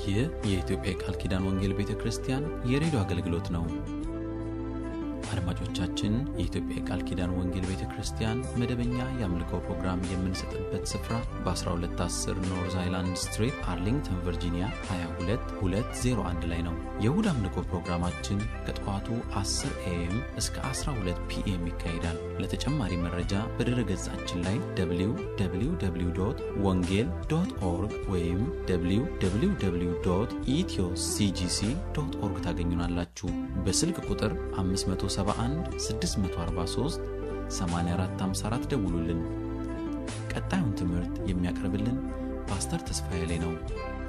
ይህ የኢትዮጵያ የቃል ኪዳን ወንጌል ቤተ ክርስቲያን የሬዲዮ አገልግሎት ነው። አድማጮቻችን፣ የኢትዮጵያ የቃል ኪዳን ወንጌል ቤተ ክርስቲያን መደበኛ የአምልኮ ፕሮግራም የምንሰጥበት ስፍራ በ1210 ኖርዝ አይላንድ ስትሪት አርሊንግተን ቨርጂኒያ 22201 ላይ ነው። የእሁድ አምልኮ ፕሮግራማችን ከጠዋቱ 10 ኤኤም እስከ 12 ፒኤም ይካሄዳል። ለተጨማሪ መረጃ በድረ ገጻችን ላይ www ወንጌል ዶት ኦርግ ወይም www ኢትዮ ሲጂሲ ዶት ኦርግ ታገኙናላችሁ። በስልክ ቁጥር 571 643 8454 ደውሉልን። ቀጣዩን ትምህርት የሚያቀርብልን ፓስተር ተስፋዬ ላይ ነው።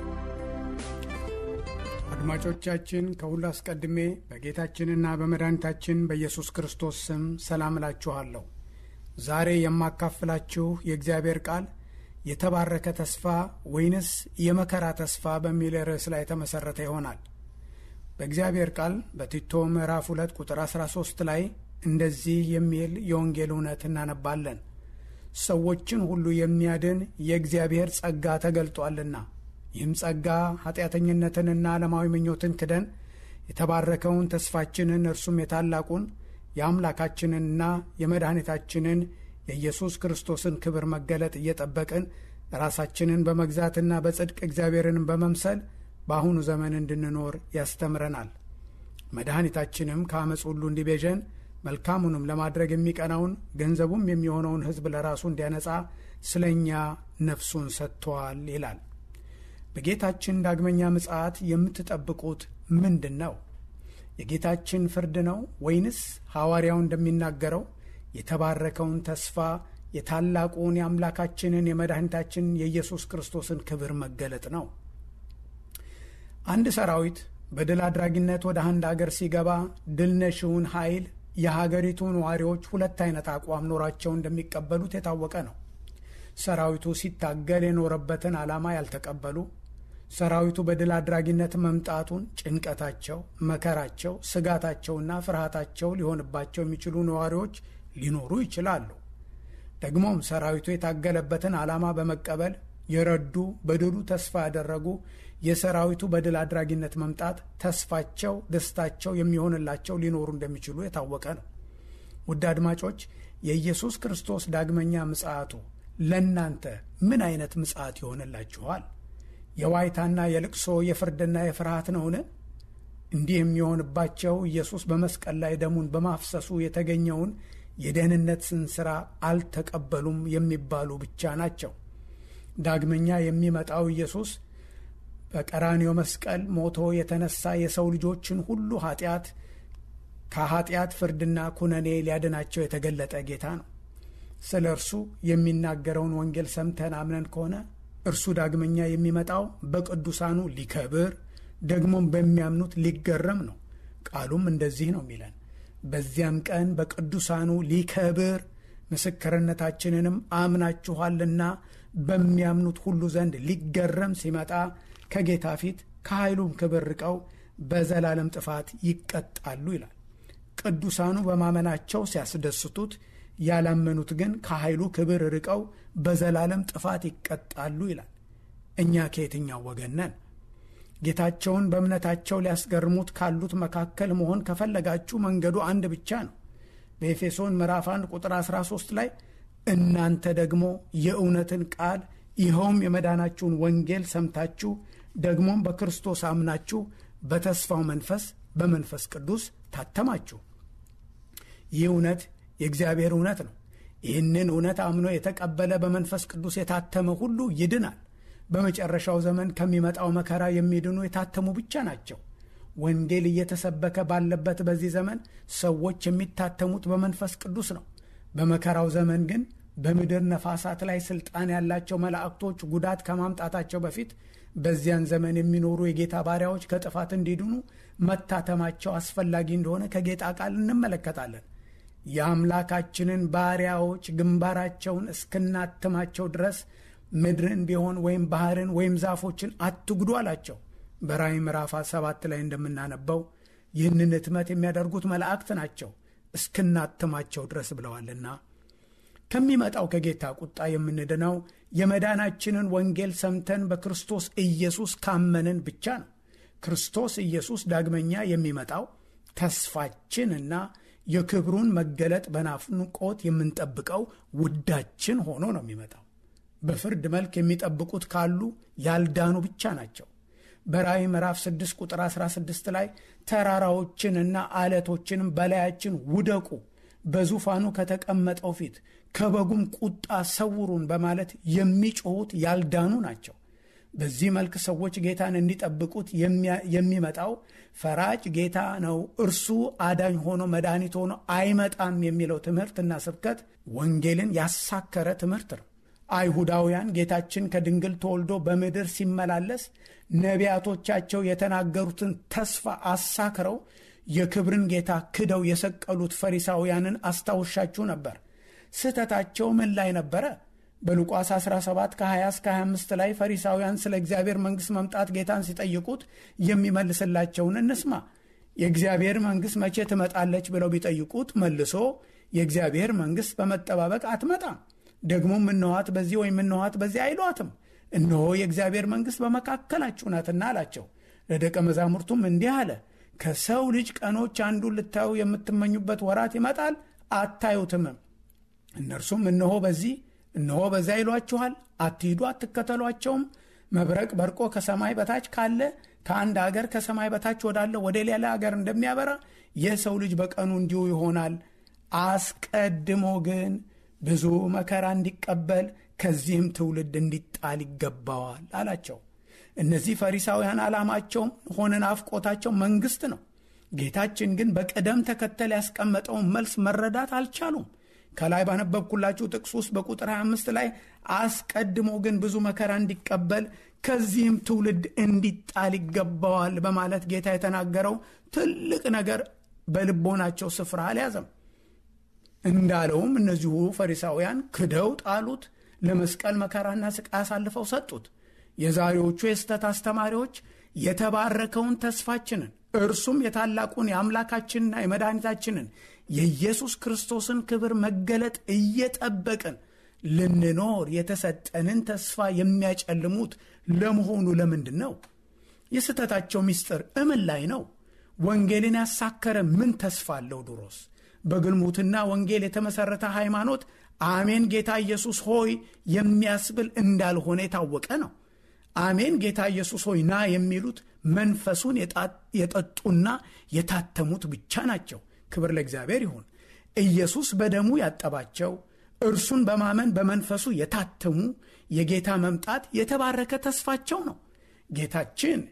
አድማጮቻችን ከሁሉ አስቀድሜ በጌታችንና በመድኃኒታችን በኢየሱስ ክርስቶስ ስም ሰላም እላችኋለሁ። ዛሬ የማካፍላችሁ የእግዚአብሔር ቃል የተባረከ ተስፋ ወይንስ የመከራ ተስፋ በሚል ርዕስ ላይ የተመሠረተ ይሆናል። በእግዚአብሔር ቃል በቲቶ ምዕራፍ 2 ቁጥር 13 ላይ እንደዚህ የሚል የወንጌል እውነት እናነባለን። ሰዎችን ሁሉ የሚያድን የእግዚአብሔር ጸጋ ተገልጧልና ይህም ጸጋ ኃጢአተኝነትንና ዓለማዊ ምኞትን ክደን የተባረከውን ተስፋችንን እርሱም የታላቁን የአምላካችንንና የመድኃኒታችንን የኢየሱስ ክርስቶስን ክብር መገለጥ እየጠበቅን ራሳችንን በመግዛትና በጽድቅ እግዚአብሔርን በመምሰል በአሁኑ ዘመን እንድንኖር ያስተምረናል። መድኃኒታችንም ከአመፅ ሁሉ እንዲቤዠን መልካሙንም ለማድረግ የሚቀናውን ገንዘቡም የሚሆነውን ሕዝብ ለራሱ እንዲያነጻ ስለ እኛ ነፍሱን ሰጥቷል ይላል። በጌታችን ዳግመኛ ምጽአት የምትጠብቁት ምንድን ነው? የጌታችን ፍርድ ነው ወይንስ ሐዋርያው እንደሚናገረው የተባረከውን ተስፋ የታላቁን የአምላካችንን የመድኃኒታችንን የኢየሱስ ክርስቶስን ክብር መገለጥ ነው? አንድ ሰራዊት በድል አድራጊነት ወደ አንድ አገር ሲገባ ድል ነሺውን ኃይል የሀገሪቱ ነዋሪዎች ሁለት አይነት አቋም ኖራቸው እንደሚቀበሉት የታወቀ ነው። ሰራዊቱ ሲታገል የኖረበትን ዓላማ ያልተቀበሉ፣ ሰራዊቱ በድል አድራጊነት መምጣቱን ጭንቀታቸው፣ መከራቸው፣ ስጋታቸውና ፍርሃታቸው ሊሆንባቸው የሚችሉ ነዋሪዎች ሊኖሩ ይችላሉ። ደግሞም ሰራዊቱ የታገለበትን ዓላማ በመቀበል የረዱ በድሉ ተስፋ ያደረጉ የሰራዊቱ በድል አድራጊነት መምጣት ተስፋቸው፣ ደስታቸው የሚሆንላቸው ሊኖሩ እንደሚችሉ የታወቀ ነው። ውድ አድማጮች የኢየሱስ ክርስቶስ ዳግመኛ ምጽአቱ ለእናንተ ምን አይነት ምጽአት ይሆንላችኋል? የዋይታና የልቅሶ የፍርድና የፍርሃት ነውን? እንዲህ የሚሆንባቸው ኢየሱስ በመስቀል ላይ ደሙን በማፍሰሱ የተገኘውን የደህንነትን ሥራ አልተቀበሉም የሚባሉ ብቻ ናቸው። ዳግመኛ የሚመጣው ኢየሱስ በቀራንዮ መስቀል ሞቶ የተነሳ የሰው ልጆችን ሁሉ ኃጢአት ከኃጢአት ፍርድና ኩነኔ ሊያድናቸው የተገለጠ ጌታ ነው። ስለ እርሱ የሚናገረውን ወንጌል ሰምተን አምነን ከሆነ እርሱ ዳግመኛ የሚመጣው በቅዱሳኑ ሊከብር ደግሞም በሚያምኑት ሊገረም ነው። ቃሉም እንደዚህ ነው የሚለን በዚያም ቀን በቅዱሳኑ ሊከብር ምስክርነታችንንም አምናችኋልና በሚያምኑት ሁሉ ዘንድ ሊገረም ሲመጣ ከጌታ ፊት ከኃይሉም ክብር ርቀው በዘላለም ጥፋት ይቀጣሉ ይላል። ቅዱሳኑ በማመናቸው ሲያስደስቱት፣ ያላመኑት ግን ከኃይሉ ክብር ርቀው በዘላለም ጥፋት ይቀጣሉ ይላል። እኛ ከየትኛው ወገን ነን? ጌታቸውን በእምነታቸው ሊያስገርሙት ካሉት መካከል መሆን ከፈለጋችሁ መንገዱ አንድ ብቻ ነው። በኤፌሶን ምዕራፍ 1 ቁጥር 13 ላይ እናንተ ደግሞ የእውነትን ቃል ይኸውም የመዳናችሁን ወንጌል ሰምታችሁ ደግሞም በክርስቶስ አምናችሁ በተስፋው መንፈስ በመንፈስ ቅዱስ ታተማችሁ። ይህ እውነት የእግዚአብሔር እውነት ነው። ይህንን እውነት አምኖ የተቀበለ በመንፈስ ቅዱስ የታተመ ሁሉ ይድናል። በመጨረሻው ዘመን ከሚመጣው መከራ የሚድኑ የታተሙ ብቻ ናቸው። ወንጌል እየተሰበከ ባለበት በዚህ ዘመን ሰዎች የሚታተሙት በመንፈስ ቅዱስ ነው። በመከራው ዘመን ግን በምድር ነፋሳት ላይ ስልጣን ያላቸው መላእክቶች ጉዳት ከማምጣታቸው በፊት በዚያን ዘመን የሚኖሩ የጌታ ባሪያዎች ከጥፋት እንዲድኑ መታተማቸው አስፈላጊ እንደሆነ ከጌታ ቃል እንመለከታለን። የአምላካችንን ባሪያዎች ግንባራቸውን እስክናትማቸው ድረስ ምድርን ቢሆን ወይም ባህርን ወይም ዛፎችን አትጉዱ አላቸው። በራእይ ምዕራፍ ሰባት ላይ እንደምናነበው ይህንን ሕትመት የሚያደርጉት መላእክት ናቸው እስክናትማቸው ድረስ ብለዋልና ከሚመጣው ከጌታ ቁጣ የምንድነው የመዳናችንን ወንጌል ሰምተን በክርስቶስ ኢየሱስ ካመንን ብቻ ነው። ክርስቶስ ኢየሱስ ዳግመኛ የሚመጣው ተስፋችንና የክብሩን መገለጥ በናፍቆት የምንጠብቀው ውዳችን ሆኖ ነው የሚመጣው። በፍርድ መልክ የሚጠብቁት ካሉ ያልዳኑ ብቻ ናቸው። በራእይ ምዕራፍ 6 ቁጥር 16 ላይ ተራራዎችንና አለቶችንም በላያችን ውደቁ፣ በዙፋኑ ከተቀመጠው ፊት ከበጉም ቁጣ ሰውሩን በማለት የሚጮሁት ያልዳኑ ናቸው። በዚህ መልክ ሰዎች ጌታን እንዲጠብቁት የሚመጣው ፈራጭ ጌታ ነው፣ እርሱ አዳኝ ሆኖ መድኃኒት ሆኖ አይመጣም የሚለው ትምህርትና ስብከት ወንጌልን ያሳከረ ትምህርት ነው። አይሁዳውያን ጌታችን ከድንግል ተወልዶ በምድር ሲመላለስ ነቢያቶቻቸው የተናገሩትን ተስፋ አሳክረው የክብርን ጌታ ክደው የሰቀሉት ፈሪሳውያንን አስታውሻችሁ ነበር። ስህተታቸው ምን ላይ ነበረ? በሉቃስ 17 ከ20 እስከ 25 ላይ ፈሪሳውያን ስለ እግዚአብሔር መንግሥት መምጣት ጌታን ሲጠይቁት የሚመልስላቸውን እንስማ። የእግዚአብሔር መንግሥት መቼ ትመጣለች ብለው ቢጠይቁት መልሶ የእግዚአብሔር መንግሥት በመጠባበቅ አትመጣም፣ ደግሞም እነኋት በዚህ ወይም እነኋት በዚህ አይሏትም፣ እነሆ የእግዚአብሔር መንግሥት በመካከላችሁ ናትና አላቸው። ለደቀ መዛሙርቱም እንዲህ አለ፣ ከሰው ልጅ ቀኖች አንዱን ልታዩ የምትመኙበት ወራት ይመጣል፣ አታዩትምም። እነርሱም እነሆ በዚህ እነሆ በዚያ ይሏችኋል፣ አትሂዱ፣ አትከተሏቸውም። መብረቅ በርቆ ከሰማይ በታች ካለ ከአንድ አገር ከሰማይ በታች ወዳለ ወደ ሌላ አገር እንደሚያበራ የሰው ልጅ በቀኑ እንዲሁ ይሆናል። አስቀድሞ ግን ብዙ መከራ እንዲቀበል ከዚህም ትውልድ እንዲጣል ይገባዋል አላቸው። እነዚህ ፈሪሳውያን ዓላማቸውም ሆነ ናፍቆታቸው መንግሥት ነው። ጌታችን ግን በቅደም ተከተል ያስቀመጠውን መልስ መረዳት አልቻሉም። ከላይ ባነበብኩላችሁ ጥቅስ ውስጥ በቁጥር 25 ላይ አስቀድሞ ግን ብዙ መከራ እንዲቀበል ከዚህም ትውልድ እንዲጣል ይገባዋል በማለት ጌታ የተናገረው ትልቅ ነገር በልቦናቸው ስፍራ አልያዘም። እንዳለውም እነዚሁ ፈሪሳውያን ክደው ጣሉት፣ ለመስቀል መከራና ስቃይ አሳልፈው ሰጡት። የዛሬዎቹ የስህተት አስተማሪዎች የተባረከውን ተስፋችንን እርሱም የታላቁን የአምላካችንና የመድኃኒታችንን የኢየሱስ ክርስቶስን ክብር መገለጥ እየጠበቅን ልንኖር የተሰጠንን ተስፋ የሚያጨልሙት ለመሆኑ ለምንድን ነው? የስህተታቸው ምስጢር እምን ላይ ነው? ወንጌልን ያሳከረ ምን ተስፋ አለው? ድሮስ በግልሙትና ወንጌል የተመሠረተ ሃይማኖት አሜን ጌታ ኢየሱስ ሆይ የሚያስብል እንዳልሆነ የታወቀ ነው። አሜን ጌታ ኢየሱስ ሆይ ና የሚሉት መንፈሱን የጠጡና የታተሙት ብቻ ናቸው። ክብር ለእግዚአብሔር ይሁን። ኢየሱስ በደሙ ያጠባቸው እርሱን በማመን በመንፈሱ የታተሙ የጌታ መምጣት የተባረከ ተስፋቸው ነው። ጌታችን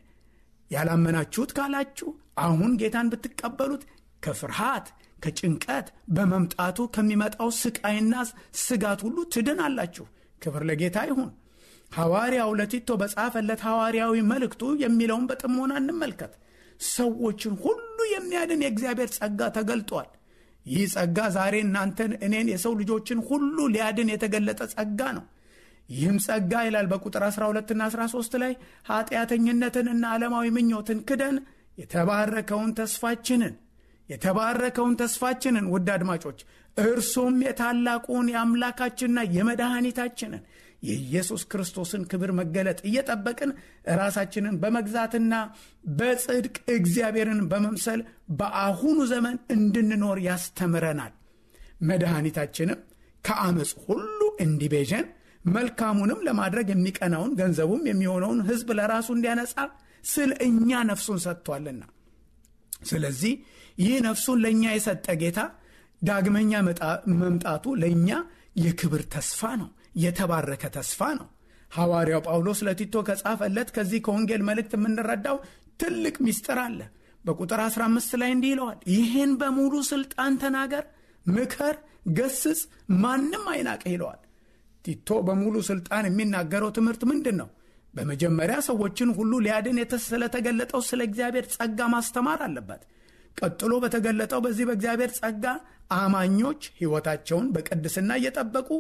ያላመናችሁት ካላችሁ አሁን ጌታን ብትቀበሉት ከፍርሃት ከጭንቀት በመምጣቱ ከሚመጣው ስቃይና ስጋት ሁሉ ትድናላችሁ። ክብር ለጌታ ይሁን። ሐዋርያው ለቲቶ በጻፈለት ሐዋርያዊ መልእክቱ የሚለውን በጥሞና እንመልከት። ሰዎችን ሁሉ የሚያድን የእግዚአብሔር ጸጋ ተገልጧል። ይህ ጸጋ ዛሬ እናንተን፣ እኔን፣ የሰው ልጆችን ሁሉ ሊያድን የተገለጠ ጸጋ ነው። ይህም ጸጋ ይላል በቁጥር 12ና 13 ላይ ኃጢአተኝነትንና ዓለማዊ ምኞትን ክደን የተባረከውን ተስፋችንን የተባረከውን ተስፋችንን ውድ አድማጮች እርሱም የታላቁን የአምላካችንና የመድኃኒታችንን የኢየሱስ ክርስቶስን ክብር መገለጥ እየጠበቅን ራሳችንን በመግዛትና በጽድቅ እግዚአብሔርን በመምሰል በአሁኑ ዘመን እንድንኖር ያስተምረናል። መድኃኒታችንም ከአመፅ ሁሉ እንዲቤዠን መልካሙንም ለማድረግ የሚቀናውን ገንዘቡም የሚሆነውን ሕዝብ ለራሱ እንዲያነጻ ስለ እኛ ነፍሱን ሰጥቷልና። ስለዚህ ይህ ነፍሱን ለእኛ የሰጠ ጌታ ዳግመኛ መምጣቱ ለእኛ የክብር ተስፋ ነው፣ የተባረከ ተስፋ ነው። ሐዋርያው ጳውሎስ ለቲቶ ከጻፈለት ከዚህ ከወንጌል መልእክት የምንረዳው ትልቅ ምስጢር አለ። በቁጥር 15 ላይ እንዲህ ይለዋል፣ ይህን በሙሉ ሥልጣን ተናገር፣ ምከር፣ ገስጽ፣ ማንም አይናቅህ ይለዋል። ቲቶ በሙሉ ሥልጣን የሚናገረው ትምህርት ምንድን ነው? በመጀመሪያ ሰዎችን ሁሉ ሊያድን ስለተገለጠው ስለ እግዚአብሔር ጸጋ ማስተማር አለበት። ቀጥሎ በተገለጠው በዚህ በእግዚአብሔር ጸጋ አማኞች ሕይወታቸውን በቅድስና እየጠበቁ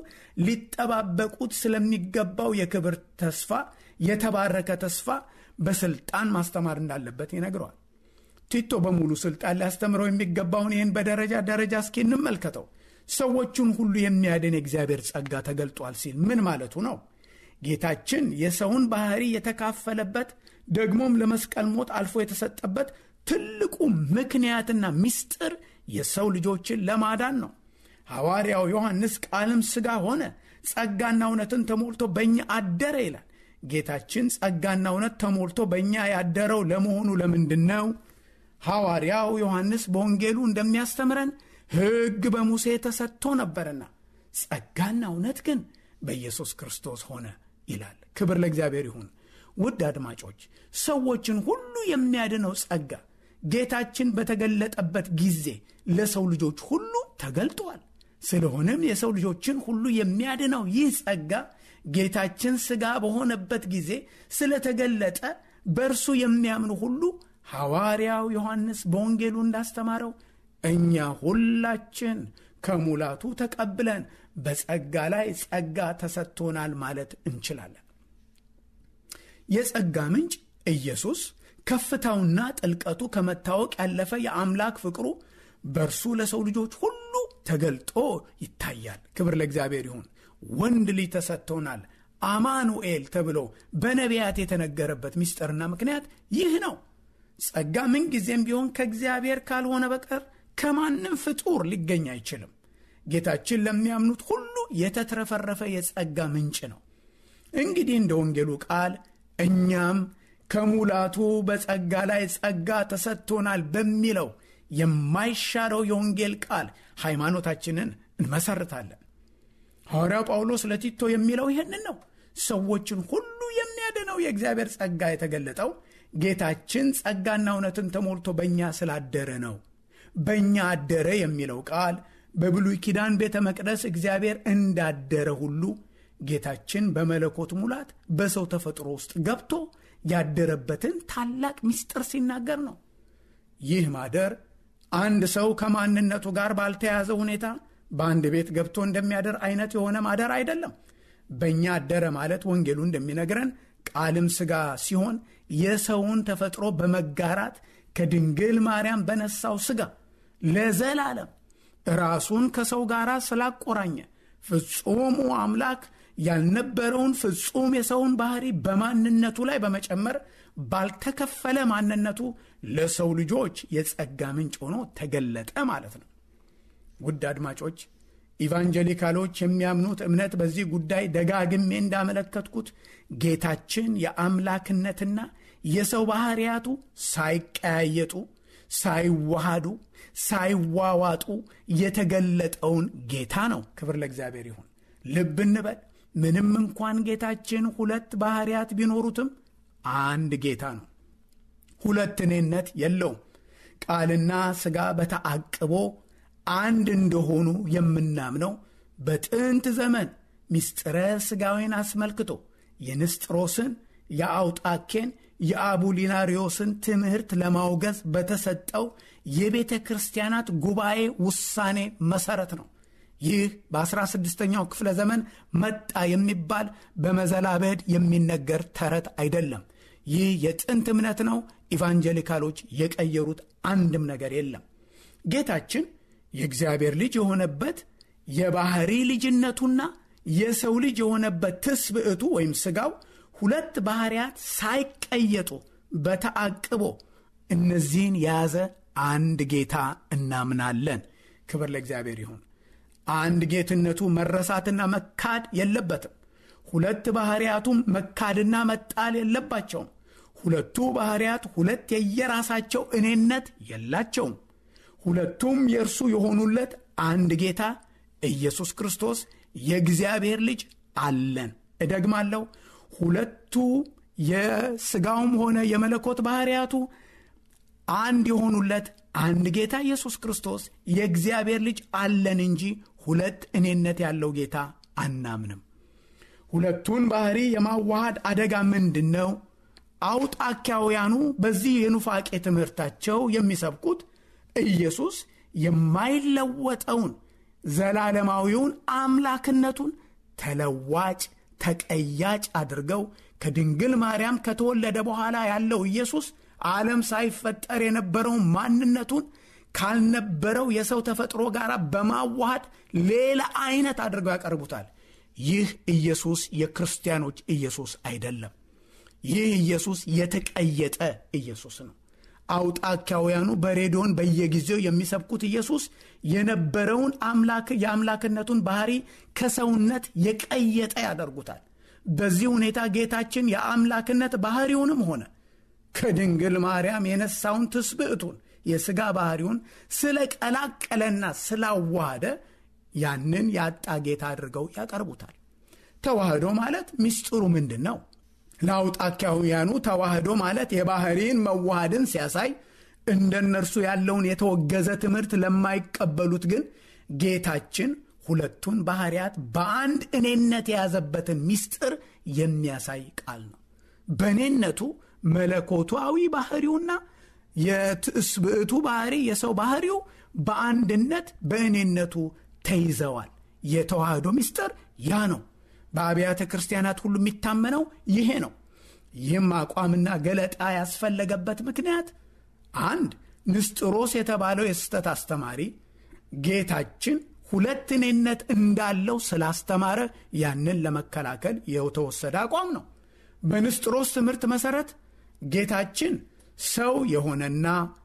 ሊጠባበቁት ስለሚገባው የክብር ተስፋ የተባረከ ተስፋ በስልጣን ማስተማር እንዳለበት ይነግረዋል። ቲቶ በሙሉ ስልጣን ሊያስተምረው የሚገባውን ይህን በደረጃ ደረጃ እስኪ እንመልከተው። ሰዎቹን ሁሉ የሚያድን የእግዚአብሔር ጸጋ ተገልጧል ሲል ምን ማለቱ ነው? ጌታችን የሰውን ባህሪ የተካፈለበት ደግሞም ለመስቀል ሞት አልፎ የተሰጠበት ትልቁ ምክንያትና ምስጢር የሰው ልጆችን ለማዳን ነው። ሐዋርያው ዮሐንስ ቃልም ሥጋ ሆነ ጸጋና እውነትን ተሞልቶ በእኛ አደረ ይላል። ጌታችን ጸጋና እውነት ተሞልቶ በእኛ ያደረው ለመሆኑ ለምንድን ነው? ሐዋርያው ዮሐንስ በወንጌሉ እንደሚያስተምረን ሕግ በሙሴ ተሰጥቶ ነበርና ጸጋና እውነት ግን በኢየሱስ ክርስቶስ ሆነ ይላል። ክብር ለእግዚአብሔር ይሁን። ውድ አድማጮች፣ ሰዎችን ሁሉ የሚያድነው ጸጋ ጌታችን በተገለጠበት ጊዜ ለሰው ልጆች ሁሉ ተገልጧል። ስለሆነም የሰው ልጆችን ሁሉ የሚያድነው ይህ ጸጋ ጌታችን ሥጋ በሆነበት ጊዜ ስለተገለጠ በእርሱ የሚያምኑ ሁሉ ሐዋርያው ዮሐንስ በወንጌሉ እንዳስተማረው እኛ ሁላችን ከሙላቱ ተቀብለን በጸጋ ላይ ጸጋ ተሰጥቶናል ማለት እንችላለን። የጸጋ ምንጭ ኢየሱስ ከፍታውና ጥልቀቱ ከመታወቅ ያለፈ የአምላክ ፍቅሩ በእርሱ ለሰው ልጆች ሁሉ ተገልጦ ይታያል። ክብር ለእግዚአብሔር ይሁን። ወንድ ልጅ ተሰጥቶናል አማኑኤል ተብሎ በነቢያት የተነገረበት ምስጢርና ምክንያት ይህ ነው። ጸጋ ምንጊዜም ቢሆን ከእግዚአብሔር ካልሆነ በቀር ከማንም ፍጡር ሊገኝ አይችልም። ጌታችን ለሚያምኑት ሁሉ የተትረፈረፈ የጸጋ ምንጭ ነው። እንግዲህ እንደ ወንጌሉ ቃል እኛም ከሙላቱ በጸጋ ላይ ጸጋ ተሰጥቶናል በሚለው የማይሻረው የወንጌል ቃል ሃይማኖታችንን እንመሰርታለን። ሐዋርያው ጳውሎስ ለቲቶ የሚለው ይህንን ነው። ሰዎችን ሁሉ የሚያድነው የእግዚአብሔር ጸጋ የተገለጠው ጌታችን ጸጋና እውነትን ተሞልቶ በእኛ ስላደረ ነው። በእኛ አደረ የሚለው ቃል በብሉይ ኪዳን ቤተ መቅደስ እግዚአብሔር እንዳደረ ሁሉ ጌታችን በመለኮት ሙላት በሰው ተፈጥሮ ውስጥ ገብቶ ያደረበትን ታላቅ ምስጢር ሲናገር ነው። ይህ ማደር አንድ ሰው ከማንነቱ ጋር ባልተያዘ ሁኔታ በአንድ ቤት ገብቶ እንደሚያደር አይነት የሆነ ማደር አይደለም። በእኛ አደረ ማለት ወንጌሉ እንደሚነግረን ቃልም ሥጋ ሲሆን የሰውን ተፈጥሮ በመጋራት ከድንግል ማርያም በነሳው ሥጋ ለዘላለም ራሱን ከሰው ጋር ስላቆራኘ ፍጹሙ አምላክ ያልነበረውን ፍጹም የሰውን ባህሪ በማንነቱ ላይ በመጨመር ባልተከፈለ ማንነቱ ለሰው ልጆች የጸጋ ምንጭ ሆኖ ተገለጠ ማለት ነው። ውድ አድማጮች፣ ኢቫንጀሊካሎች የሚያምኑት እምነት በዚህ ጉዳይ ደጋግሜ እንዳመለከትኩት ጌታችን የአምላክነትና የሰው ባህሪያቱ ሳይቀያየጡ፣ ሳይዋሃዱ፣ ሳይዋዋጡ የተገለጠውን ጌታ ነው። ክብር ለእግዚአብሔር ይሁን። ልብ እንበል። ምንም እንኳን ጌታችን ሁለት ባህሪያት ቢኖሩትም አንድ ጌታ ነው። ሁለት እኔነት የለውም። ቃልና ሥጋ በተአቅቦ አንድ እንደሆኑ የምናምነው በጥንት ዘመን ምስጢረ ሥጋዌን አስመልክቶ የንስጥሮስን፣ የአውጣኬን፣ የአቡሊናሪዮስን ትምህርት ለማውገዝ በተሰጠው የቤተ ክርስቲያናት ጉባኤ ውሳኔ መሠረት ነው። ይህ በ16ኛው ክፍለ ዘመን መጣ የሚባል በመዘላበድ የሚነገር ተረት አይደለም። ይህ የጥንት እምነት ነው። ኢቫንጀሊካሎች የቀየሩት አንድም ነገር የለም። ጌታችን የእግዚአብሔር ልጅ የሆነበት የባህሪ ልጅነቱና የሰው ልጅ የሆነበት ትስብዕቱ ወይም ሥጋው ሁለት ባህሪያት ሳይቀየጡ በተአቅቦ እነዚህን የያዘ አንድ ጌታ እናምናለን። ክብር ለእግዚአብሔር ይሁን። አንድ ጌትነቱ መረሳትና መካድ የለበትም። ሁለት ባህሪያቱም መካድና መጣል የለባቸውም። ሁለቱ ባህሪያት ሁለት የየራሳቸው እኔነት የላቸውም። ሁለቱም የእርሱ የሆኑለት አንድ ጌታ ኢየሱስ ክርስቶስ የእግዚአብሔር ልጅ አለን። እደግማለሁ። ሁለቱ የሥጋውም ሆነ የመለኮት ባህሪያቱ አንድ የሆኑለት አንድ ጌታ ኢየሱስ ክርስቶስ የእግዚአብሔር ልጅ አለን እንጂ ሁለት እኔነት ያለው ጌታ አናምንም። ሁለቱን ባህሪ የማዋሃድ አደጋ ምንድን ነው? አውጣኪያውያኑ በዚህ የኑፋቄ ትምህርታቸው የሚሰብኩት ኢየሱስ የማይለወጠውን ዘላለማዊውን አምላክነቱን ተለዋጭ ተቀያጭ አድርገው ከድንግል ማርያም ከተወለደ በኋላ ያለው ኢየሱስ ዓለም ሳይፈጠር የነበረውን ማንነቱን ካልነበረው የሰው ተፈጥሮ ጋር በማዋሃድ ሌላ አይነት አድርገው ያቀርቡታል። ይህ ኢየሱስ የክርስቲያኖች ኢየሱስ አይደለም። ይህ ኢየሱስ የተቀየጠ ኢየሱስ ነው። አውጣኪያውያኑ በሬዲዮን በየጊዜው የሚሰብኩት ኢየሱስ የነበረውን አምላክ የአምላክነቱን ባህሪ ከሰውነት የቀየጠ ያደርጉታል። በዚህ ሁኔታ ጌታችን የአምላክነት ባህሪውንም ሆነ ከድንግል ማርያም የነሳውን ትስብዕቱን የሥጋ ባህሪውን ስለቀላቀለና ስላዋሃደ ያንን ያጣ ጌታ አድርገው ያቀርቡታል። ተዋህዶ ማለት ምስጢሩ ምንድን ነው? ለአውጣኪያውያኑ ተዋህዶ ማለት የባህሪን መዋሃድን ሲያሳይ፣ እንደ እነርሱ ያለውን የተወገዘ ትምህርት ለማይቀበሉት ግን ጌታችን ሁለቱን ባህሪያት በአንድ እኔነት የያዘበትን ምስጢር የሚያሳይ ቃል ነው። በእኔነቱ መለኮታዊ ባህሪውና የትስብዕቱ ባህሪ የሰው ባህሪው በአንድነት በእኔነቱ ተይዘዋል። የተዋህዶ ምስጢር ያ ነው። በአብያተ ክርስቲያናት ሁሉ የሚታመነው ይሄ ነው። ይህም አቋምና ገለጣ ያስፈለገበት ምክንያት አንድ ንስጥሮስ የተባለው የስህተት አስተማሪ ጌታችን ሁለት እኔነት እንዳለው ስላስተማረ ያንን ለመከላከል የተወሰደ አቋም ነው። በንስጥሮስ ትምህርት መሠረት ጌታችን ሰው የሆነና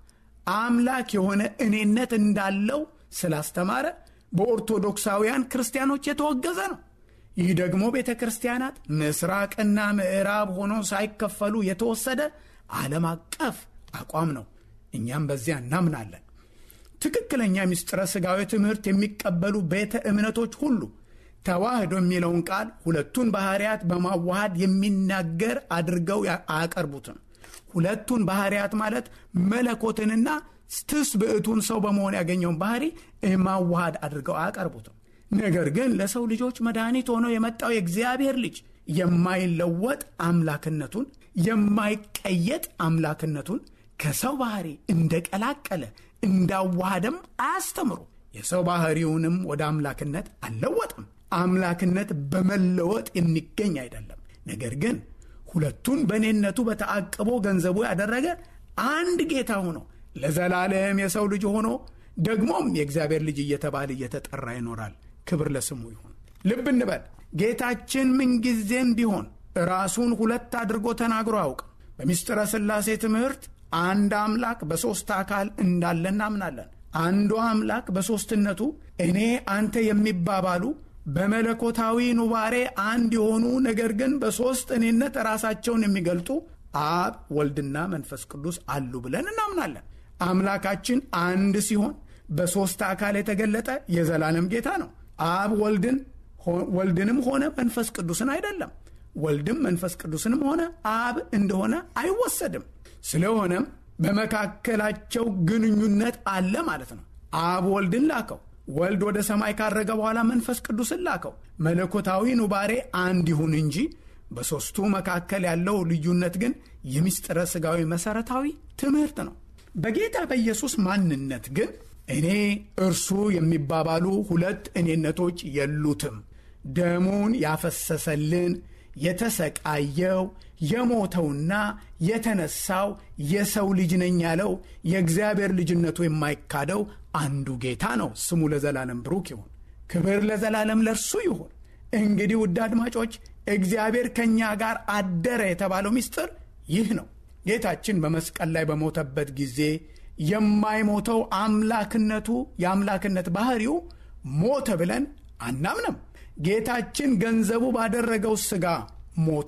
አምላክ የሆነ እኔነት እንዳለው ስላስተማረ በኦርቶዶክሳውያን ክርስቲያኖች የተወገዘ ነው። ይህ ደግሞ ቤተ ክርስቲያናት ምስራቅና ምዕራብ ሆኖ ሳይከፈሉ የተወሰደ ዓለም አቀፍ አቋም ነው። እኛም በዚያ እናምናለን። ትክክለኛ ምስጢረ ሥጋዊ ትምህርት የሚቀበሉ ቤተ እምነቶች ሁሉ ተዋህዶ የሚለውን ቃል ሁለቱን ባህርያት በማዋሃድ የሚናገር አድርገው አያቀርቡትም። ሁለቱን ባህርያት ማለት መለኮትንና ትስብዕቱን ሰው በመሆን ያገኘውን ባህሪ ማዋሃድ አድርገው አያቀርቡትም። ነገር ግን ለሰው ልጆች መድኃኒት ሆኖ የመጣው የእግዚአብሔር ልጅ የማይለወጥ አምላክነቱን የማይቀየጥ አምላክነቱን ከሰው ባህሪ እንደቀላቀለ እንዳዋሃደም አያስተምሩ። የሰው ባህሪውንም ወደ አምላክነት አልለወጥም። አምላክነት በመለወጥ የሚገኝ አይደለም። ነገር ግን ሁለቱን በእኔነቱ በተአቅቦ ገንዘቡ ያደረገ አንድ ጌታ ሆኖ ለዘላለም የሰው ልጅ ሆኖ ደግሞም የእግዚአብሔር ልጅ እየተባለ እየተጠራ ይኖራል። ክብር ለስሙ ይሁን። ልብ እንበል። ጌታችን ምንጊዜም ቢሆን ራሱን ሁለት አድርጎ ተናግሮ አያውቅም። በምስጢረ ሥላሴ ትምህርት አንድ አምላክ በሦስት አካል እንዳለ እናምናለን። አንዱ አምላክ በሦስትነቱ እኔ አንተ የሚባባሉ በመለኮታዊ ኑባሬ አንድ የሆኑ ነገር ግን በሦስት እኔነት ራሳቸውን የሚገልጡ አብ ወልድና መንፈስ ቅዱስ አሉ ብለን እናምናለን። አምላካችን አንድ ሲሆን በሦስት አካል የተገለጠ የዘላለም ጌታ ነው። አብ ወልድን ወልድንም ሆነ መንፈስ ቅዱስን አይደለም። ወልድም መንፈስ ቅዱስንም ሆነ አብ እንደሆነ አይወሰድም። ስለሆነም በመካከላቸው ግንኙነት አለ ማለት ነው። አብ ወልድን ላከው። ወልድ ወደ ሰማይ ካረገ በኋላ መንፈስ ቅዱስን ላከው። መለኮታዊ ኑባሬ አንድ ይሁን እንጂ በሦስቱ መካከል ያለው ልዩነት ግን የምስጢረ ሥጋዊ መሠረታዊ ትምህርት ነው። በጌታ በኢየሱስ ማንነት ግን እኔ እርሱ የሚባባሉ ሁለት እኔነቶች የሉትም። ደሙን ያፈሰሰልን የተሰቃየው የሞተውና የተነሳው የሰው ልጅ ነኝ ያለው የእግዚአብሔር ልጅነቱ የማይካደው አንዱ ጌታ ነው። ስሙ ለዘላለም ብሩክ ይሁን። ክብር ለዘላለም ለእርሱ ይሁን። እንግዲህ ውድ አድማጮች እግዚአብሔር ከእኛ ጋር አደረ የተባለው ምስጢር ይህ ነው። ጌታችን በመስቀል ላይ በሞተበት ጊዜ የማይሞተው አምላክነቱ የአምላክነት ባህሪው ሞተ ብለን አናምንም። ጌታችን ገንዘቡ ባደረገው ሥጋ ሞቶ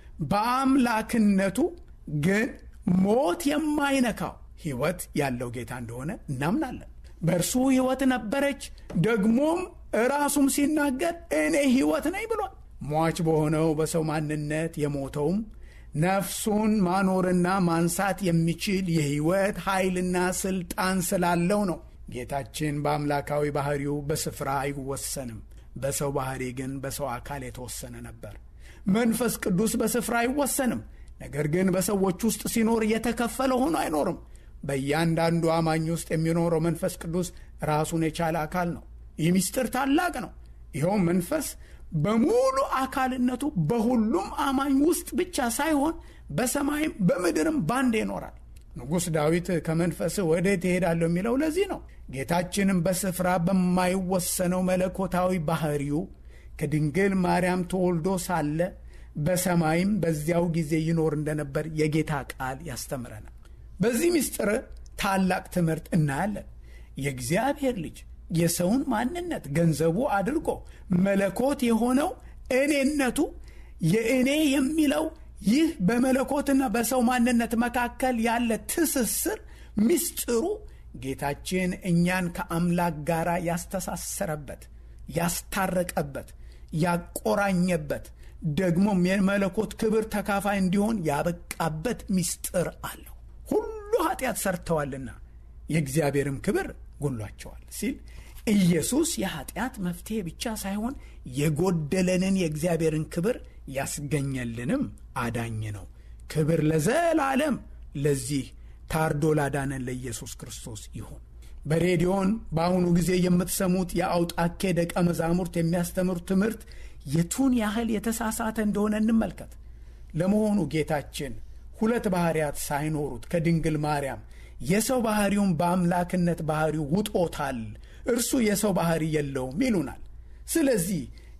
በአምላክነቱ ግን ሞት የማይነካው ሕይወት ያለው ጌታ እንደሆነ እናምናለን። በእርሱ ሕይወት ነበረች፣ ደግሞም ራሱም ሲናገር እኔ ሕይወት ነኝ ብሏል። ሟች በሆነው በሰው ማንነት የሞተውም ነፍሱን ማኖርና ማንሳት የሚችል የሕይወት ኃይልና ሥልጣን ስላለው ነው። ጌታችን በአምላካዊ ባሕሪው በስፍራ አይወሰንም። በሰው ባሕሪ ግን በሰው አካል የተወሰነ ነበር። መንፈስ ቅዱስ በስፍራ አይወሰንም። ነገር ግን በሰዎች ውስጥ ሲኖር እየተከፈለ ሆኖ አይኖርም። በእያንዳንዱ አማኝ ውስጥ የሚኖረው መንፈስ ቅዱስ ራሱን የቻለ አካል ነው። ይህ ምስጢር ታላቅ ነው። ይኸውም መንፈስ በሙሉ አካልነቱ በሁሉም አማኝ ውስጥ ብቻ ሳይሆን በሰማይም በምድርም ባንድ ይኖራል። ንጉሥ ዳዊት ከመንፈስህ ወዴት እሄዳለሁ የሚለው ለዚህ ነው። ጌታችንም በስፍራ በማይወሰነው መለኮታዊ ባህሪው ከድንግል ማርያም ተወልዶ ሳለ በሰማይም በዚያው ጊዜ ይኖር እንደነበር የጌታ ቃል ያስተምረናል። በዚህ ምስጢር ታላቅ ትምህርት እናያለን። የእግዚአብሔር ልጅ የሰውን ማንነት ገንዘቡ አድርጎ መለኮት የሆነው እኔነቱ የእኔ የሚለው ይህ በመለኮትና በሰው ማንነት መካከል ያለ ትስስር ምስጢሩ ጌታችን እኛን ከአምላክ ጋር ያስተሳሰረበት፣ ያስታረቀበት፣ ያቆራኘበት ደግሞም የመለኮት ክብር ተካፋይ እንዲሆን ያበቃበት ምስጢር አለው። ሁሉ ኃጢአት ሰርተዋልና የእግዚአብሔርም ክብር ጎሏቸዋል ሲል ኢየሱስ የኃጢአት መፍትሄ ብቻ ሳይሆን የጎደለንን የእግዚአብሔርን ክብር ያስገኘልንም አዳኝ ነው። ክብር ለዘላለም ለዚህ ታርዶ ላዳነን ለኢየሱስ ክርስቶስ ይሁን። በሬዲዮን በአሁኑ ጊዜ የምትሰሙት የአውጣኬ ደቀ መዛሙርት የሚያስተምሩት ትምህርት የቱን ያህል የተሳሳተ እንደሆነ እንመልከት። ለመሆኑ ጌታችን ሁለት ባሕርያት ሳይኖሩት ከድንግል ማርያም የሰው ባሕሪውን በአምላክነት ባሕሪው ውጦታል፣ እርሱ የሰው ባሕሪ የለውም ይሉናል። ስለዚህ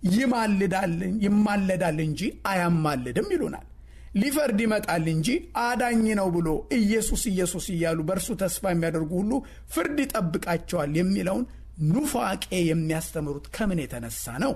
ይማለዳል እንጂ አያማልድም ይሉናል። ሊፈርድ ይመጣል እንጂ አዳኝ ነው ብሎ ኢየሱስ ኢየሱስ እያሉ በእርሱ ተስፋ የሚያደርጉ ሁሉ ፍርድ ይጠብቃቸዋል የሚለውን ኑፋቄ የሚያስተምሩት ከምን የተነሳ ነው?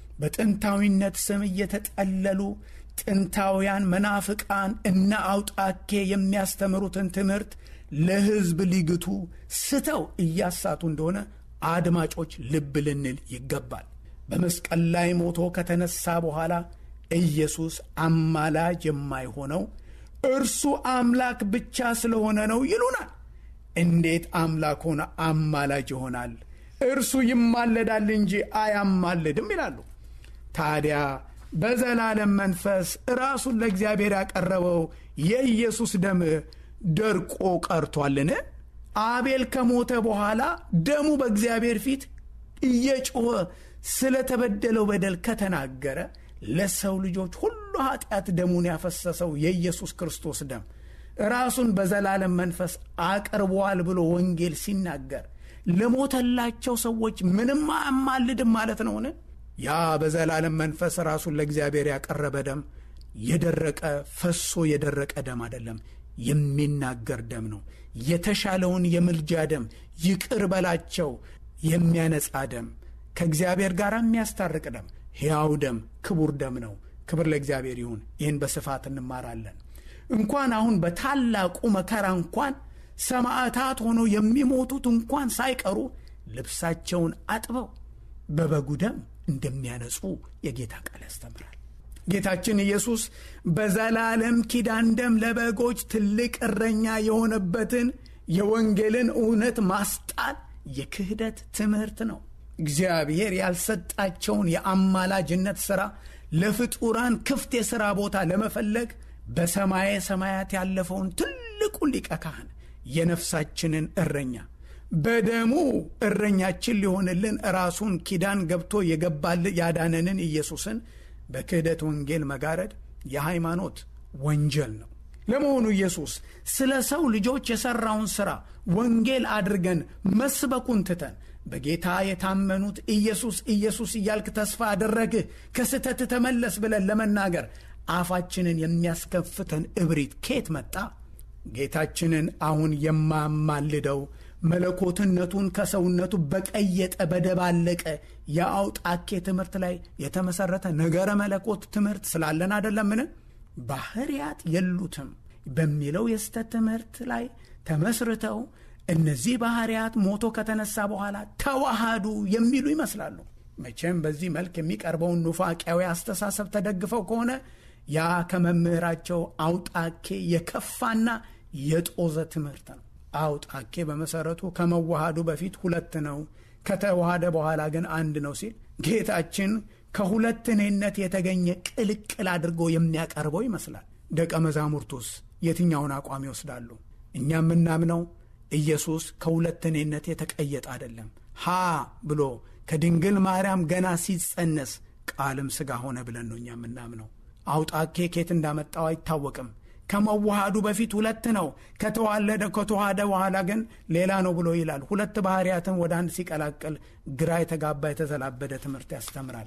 በጥንታዊነት ስም እየተጠለሉ ጥንታውያን መናፍቃን እነ አውጣኬ የሚያስተምሩትን ትምህርት ለሕዝብ ሊግቱ ስተው እያሳቱ እንደሆነ አድማጮች ልብ ልንል ይገባል። በመስቀል ላይ ሞቶ ከተነሳ በኋላ ኢየሱስ አማላጅ የማይሆነው እርሱ አምላክ ብቻ ስለሆነ ነው ይሉናል። እንዴት አምላክ ሆነ አማላጅ ይሆናል? እርሱ ይማለዳል እንጂ አያማልድም ይላሉ። ታዲያ በዘላለም መንፈስ ራሱን ለእግዚአብሔር ያቀረበው የኢየሱስ ደም ደርቆ ቀርቷልን? አቤል ከሞተ በኋላ ደሙ በእግዚአብሔር ፊት እየጮኸ ስለተበደለው በደል ከተናገረ ለሰው ልጆች ሁሉ ኃጢአት ደሙን ያፈሰሰው የኢየሱስ ክርስቶስ ደም ራሱን በዘላለም መንፈስ አቅርቧል ብሎ ወንጌል ሲናገር ለሞተላቸው ሰዎች ምንም አያማልድም ማለት ነውን? ያ በዘላለም መንፈስ ራሱን ለእግዚአብሔር ያቀረበ ደም የደረቀ ፈሶ የደረቀ ደም አይደለም፣ የሚናገር ደም ነው። የተሻለውን የምልጃ ደም፣ ይቅር በላቸው የሚያነጻ ደም፣ ከእግዚአብሔር ጋር የሚያስታርቅ ደም፣ ሕያው ደም፣ ክቡር ደም ነው። ክብር ለእግዚአብሔር ይሁን። ይህን በስፋት እንማራለን። እንኳን አሁን በታላቁ መከራ እንኳን ሰማዕታት ሆነው የሚሞቱት እንኳን ሳይቀሩ ልብሳቸውን አጥበው በበጉ ደም እንደሚያነጹ የጌታ ቃል ያስተምራል። ጌታችን ኢየሱስ በዘላለም ኪዳን ደም ለበጎች ትልቅ እረኛ የሆነበትን የወንጌልን እውነት ማስጣል የክህደት ትምህርት ነው። እግዚአብሔር ያልሰጣቸውን የአማላጅነት ሥራ ለፍጡራን ክፍት የሥራ ቦታ ለመፈለግ በሰማየ ሰማያት ያለፈውን ትልቁን ሊቀ ካህን የነፍሳችንን እረኛ በደሙ እረኛችን ሊሆንልን ራሱን ኪዳን ገብቶ የገባል ያዳነንን ኢየሱስን በክህደት ወንጌል መጋረድ የሃይማኖት ወንጀል ነው። ለመሆኑ ኢየሱስ ስለ ሰው ልጆች የሠራውን ሥራ ወንጌል አድርገን መስበኩን ትተን በጌታ የታመኑት ኢየሱስ ኢየሱስ እያልክ ተስፋ አደረግህ ከስተት ተመለስ ብለን ለመናገር አፋችንን የሚያስከፍተን እብሪት ኬት መጣ? ጌታችንን አሁን የማማልደው መለኮትነቱን ከሰውነቱ በቀየጠ በደባለቀ የአውጣኬ ትምህርት ላይ የተመሰረተ ነገረ መለኮት ትምህርት ስላለን አደለምን? ባህርያት የሉትም በሚለው የስተት ትምህርት ላይ ተመስርተው እነዚህ ባህርያት ሞቶ ከተነሳ በኋላ ተዋሃዱ የሚሉ ይመስላሉ። መቼም በዚህ መልክ የሚቀርበውን ኑፋቂያዊ አስተሳሰብ ተደግፈው ከሆነ ያ ከመምህራቸው አውጣኬ የከፋና የጦዘ ትምህርት ነው። አውጣኬ በመሰረቱ ከመዋሃዱ በፊት ሁለት ነው፣ ከተዋሃደ በኋላ ግን አንድ ነው ሲል ጌታችን ከሁለት እኔነት የተገኘ ቅልቅል አድርጎ የሚያቀርበው ይመስላል። ደቀ መዛሙርቱስ የትኛውን አቋም ይወስዳሉ? እኛ የምናምነው ኢየሱስ ከሁለት እኔነት የተቀየጠ አይደለም። ሀ ብሎ ከድንግል ማርያም ገና ሲጸነስ ቃልም ሥጋ ሆነ ብለን ነው እኛ የምናምነው። አውጣኬ ኬት እንዳመጣው አይታወቅም። ከመዋሃዱ በፊት ሁለት ነው፣ ከተዋለደ ከተዋሃደ በኋላ ግን ሌላ ነው ብሎ ይላል። ሁለት ባህርያትን ወደ አንድ ሲቀላቅል ግራ የተጋባ የተዘላበደ ትምህርት ያስተምራል።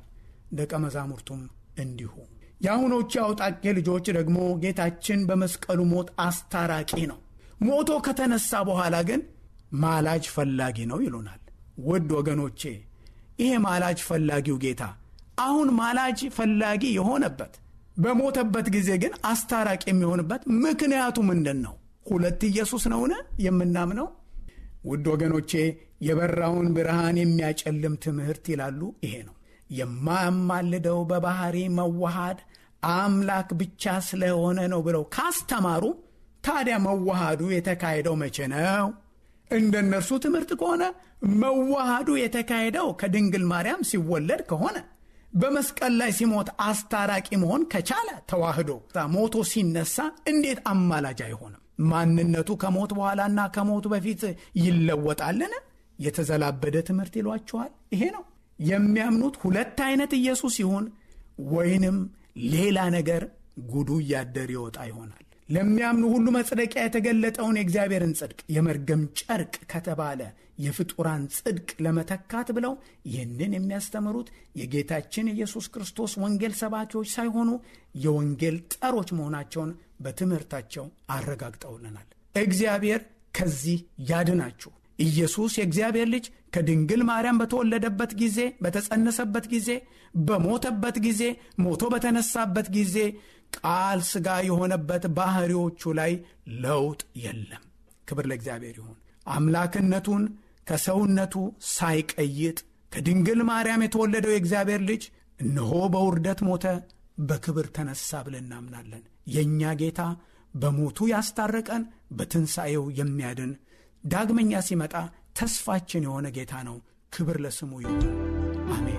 ደቀ መዛሙርቱም እንዲሁ። የአሁኖቹ የአውጣቄ ልጆች ደግሞ ጌታችን በመስቀሉ ሞት አስታራቂ ነው፣ ሞቶ ከተነሳ በኋላ ግን ማላጅ ፈላጊ ነው ይሉናል። ውድ ወገኖቼ ይሄ ማላጅ ፈላጊው ጌታ አሁን ማላጅ ፈላጊ የሆነበት በሞተበት ጊዜ ግን አስታራቂ የሚሆንበት ምክንያቱ ምንድን ነው? ሁለት ኢየሱስ ነውን የምናምነው? ውድ ወገኖቼ የበራውን ብርሃን የሚያጨልም ትምህርት ይላሉ ይሄ ነው። የማያማልደው በባህሪ መዋሃድ አምላክ ብቻ ስለሆነ ነው ብለው ካስተማሩ ታዲያ መዋሃዱ የተካሄደው መቼ ነው? እንደ እነርሱ ትምህርት ከሆነ መዋሃዱ የተካሄደው ከድንግል ማርያም ሲወለድ ከሆነ በመስቀል ላይ ሲሞት አስታራቂ መሆን ከቻለ ተዋህዶ ሞቶ ሲነሳ እንዴት አማላጅ አይሆንም? ማንነቱ ከሞት በኋላና ከሞቱ በፊት ይለወጣልን? የተዘላበደ ትምህርት ይሏችኋል። ይሄ ነው የሚያምኑት ሁለት አይነት ኢየሱስ ይሁን ወይንም ሌላ ነገር ጉዱ እያደር ይወጣ ይሆናል። ለሚያምኑ ሁሉ መጽደቂያ የተገለጠውን የእግዚአብሔርን ጽድቅ የመርገም ጨርቅ ከተባለ የፍጡራን ጽድቅ ለመተካት ብለው ይህንን የሚያስተምሩት የጌታችን የኢየሱስ ክርስቶስ ወንጌል ሰባኪዎች ሳይሆኑ የወንጌል ጠሮች መሆናቸውን በትምህርታቸው አረጋግጠውልናል። እግዚአብሔር ከዚህ ያድናችሁ። ኢየሱስ የእግዚአብሔር ልጅ ከድንግል ማርያም በተወለደበት ጊዜ፣ በተጸነሰበት ጊዜ፣ በሞተበት ጊዜ፣ ሞቶ በተነሳበት ጊዜ ቃል ሥጋ የሆነበት ባህሪዎቹ ላይ ለውጥ የለም። ክብር ለእግዚአብሔር ይሁን። አምላክነቱን ከሰውነቱ ሳይቀይጥ ከድንግል ማርያም የተወለደው የእግዚአብሔር ልጅ እነሆ በውርደት ሞተ፣ በክብር ተነሳ ብለን እናምናለን። የእኛ ጌታ በሞቱ ያስታረቀን፣ በትንሣኤው የሚያድን ዳግመኛ ሲመጣ ተስፋችን የሆነ ጌታ ነው። ክብር ለስሙ ይሁን። አሜን።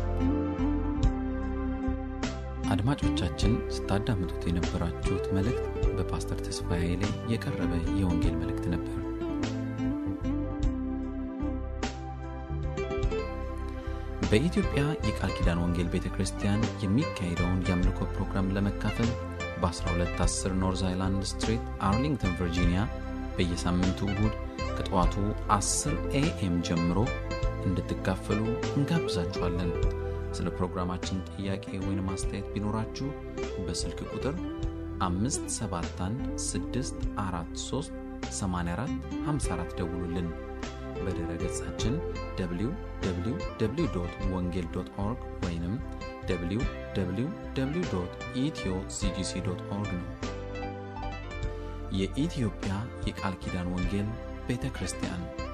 አድማጮቻችን ስታዳምጡት የነበራችሁት መልእክት በፓስተር ተስፋዬ ላይ የቀረበ የወንጌል መልእክት ነበር። በኢትዮጵያ የቃል ኪዳን ወንጌል ቤተ ክርስቲያን የሚካሄደውን የአምልኮ ፕሮግራም ለመካፈል በ1210 ኖርዝ አይላንድ ስትሪት አርሊንግተን ቨርጂኒያ በየሳምንቱ እሁድ ከጠዋቱ 10 ኤኤም ጀምሮ እንድትካፈሉ እንጋብዛችኋለን። ስለ ፕሮግራማችን ጥያቄ ወይም አስተያየት ቢኖራችሁ በስልክ ቁጥር 571 ደውሉልን። በድረ ገጻችን www ወንጌል ኦርግ ወይም www ኢትዮ ሲጂሲ ኦርግ ነው። የኢትዮጵያ የቃል ኪዳን ወንጌል ቤተ ክርስቲያን